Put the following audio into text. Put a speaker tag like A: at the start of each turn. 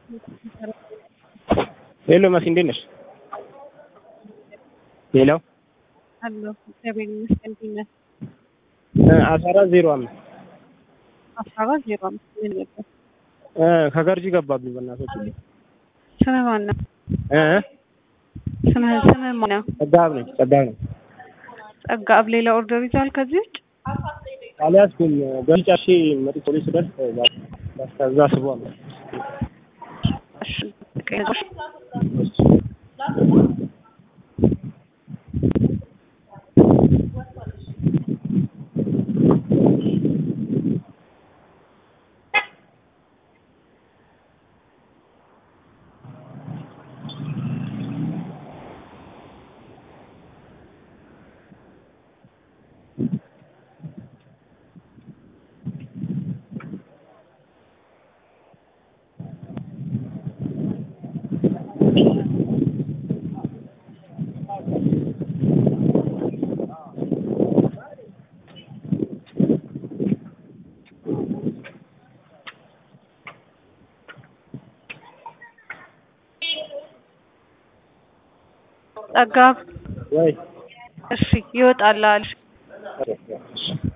A: ሄሎ መሲ እንዴት ነሽ? ሄሎ
B: አለሁ እግዚአብሔር ይመስገን። እንዴት ነህ?
A: አስራ አራት ዜሮ አምስት
B: አስራ አራት ዜሮ አምስት ምን ነበር?
A: ከገርጂ ገባብኝ በእናቶች
B: ስምህ ማን ነው?
A: እ
B: ስምህ ስምህ ማን ነው?
A: ጸጋብ ነኝ ጸጋብ ነኝ
B: ጸጋብ ሌላ ኦርደር ይዘዋል ከዚህ ውጭ?
A: አልያዝኩም ገርጂ ጨርሼ መጥቼ ፖሊስ ስደርስ ከዛ ስቧል
B: እሺ ቀይ ጸጋብ
A: ወይ
B: እሺ ይወጣልሃል።
A: እሺ